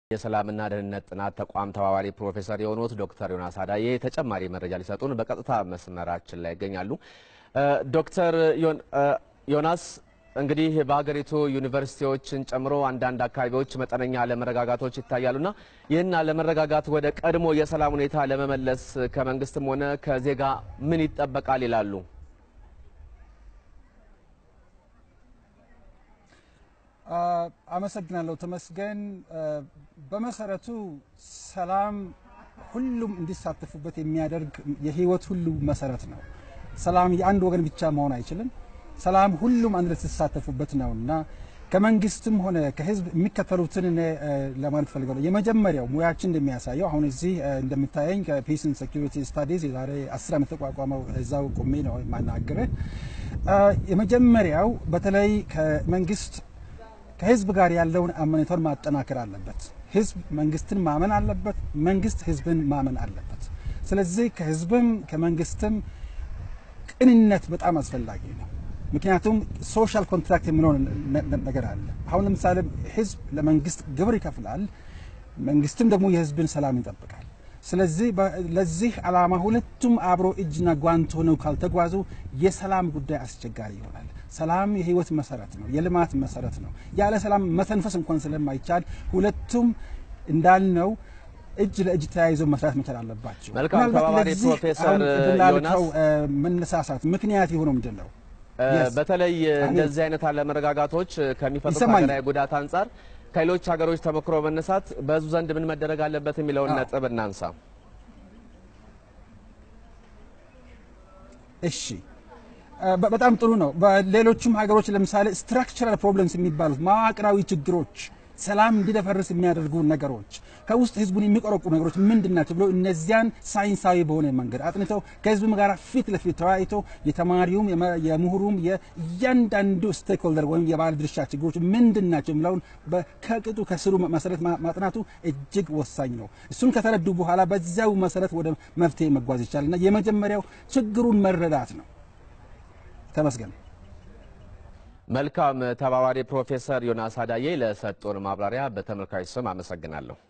የሰላምና ደህንነት ጥናት ተቋም ተባባሪ ፕሮፌሰር የሆኑት ዶክተር ዮናስ አዳዬ ተጨማሪ መረጃ ሊሰጡን በቀጥታ መስመራችን ላይ ይገኛሉ። ዶክተር ዮናስ እንግዲህ በሀገሪቱ ዩኒቨርሲቲዎችን ጨምሮ አንዳንድ አካባቢዎች መጠነኛ አለመረጋጋቶች ይታያሉና ይህን አለመረጋጋት ወደ ቀድሞ የሰላም ሁኔታ ለመመለስ ከመንግስትም ሆነ ከዜጋ ምን ይጠበቃል ይላሉ? አመሰግናለሁ ተመስገን። በመሰረቱ ሰላም ሁሉም እንዲሳተፉበት የሚያደርግ የህይወት ሁሉ መሰረት ነው። ሰላም የአንድ ወገን ብቻ መሆን አይችልም። ሰላም ሁሉም አንድ ላይ ሲሳተፉበት ነው እና ከመንግስትም ሆነ ከህዝብ የሚከተሉትን እኔ ለማለት ፈልጋለሁ። የመጀመሪያው ሙያችን እንደሚያሳየው አሁን እዚህ እንደምታየኝ ከፒስ ኤንድ ሴኩሪቲ ስታዲዝ የዛሬ አስር ዓመት ተቋቋመው እዛው ቆሜ ነው የማናገርህ። የመጀመሪያው በተለይ ከመንግስት ከህዝብ ጋር ያለውን አመኔታውን ማጠናከር አለበት። ህዝብ መንግስትን ማመን አለበት። መንግስት ህዝብን ማመን አለበት። ስለዚህ ከህዝብም ከመንግስትም ቅንነት በጣም አስፈላጊ ነው። ምክንያቱም ሶሻል ኮንትራክት የሚለው ነገር አለ። አሁን ለምሳሌ ህዝብ ለመንግስት ግብር ይከፍላል፣ መንግስትም ደግሞ የህዝብን ሰላም ይጠብቃል። ስለዚህ ለዚህ ዓላማ ሁለቱም አብሮ እጅና ጓንት ሆነው ካልተጓዙ የሰላም ጉዳይ አስቸጋሪ ይሆናል። ሰላም የህይወት መሰረት ነው፣ የልማት መሰረት ነው። ያለ ሰላም መተንፈስ እንኳን ስለማይቻል ሁለቱም እንዳልነው እጅ ለእጅ ተያይዘው መስራት መቻል አለባቸው። መልካም ተባባሪ ፕሮፌሰር ዮናስ መነሳሳት ምክንያት የሆነው ምንድን ነው? በተለይ እንደዚህ አይነት አለመረጋጋቶች ከሚፈጥሩት ይሰማኛል። ሀገራዊ ጉዳት አንጻር ከሌሎች ሀገሮች ተሞክሮ መነሳት በህዝቡ ዘንድ ምን መደረግ አለበት የሚለውን ነጥብ እናንሳ። እሺ በ- በጣም ጥሩ ነው። በሌሎቹም ሀገሮች ለምሳሌ ስትራክቸራል ፕሮብለምስ የሚባሉት መዋቅራዊ ችግሮች፣ ሰላም እንዲደፈርስ የሚያደርጉ ነገሮች፣ ከውስጥ ህዝቡን የሚቆረቁ ነገሮች ምንድን ናቸው ብሎ እነዚያን ሳይንሳዊ በሆነ መንገድ አጥንተው ከህዝብም ጋር ፊት ለፊት ተወያይቶ የተማሪውም የመ- የምሁሩም የእያንዳንዱ ስቴክሆልደር ወይም የባለ ድርሻ ችግሮች ምንድን ናቸው የሚለውን በ- ከቅጡ ከስሩ መሰረት ማ- ማጥናቱ እጅግ ወሳኝ ነው። እሱን ከተረዱ በኋላ በዚያው መሰረት ወደ መፍትሄ መጓዝ ይቻላል እና የመጀመሪያው ችግሩን መረዳት ነው። ተመስገን። መልካም ተባባሪ ፕሮፌሰር ዮናስ አዳዬ ለሰጡን ማብራሪያ በተመልካች ስም አመሰግናለሁ።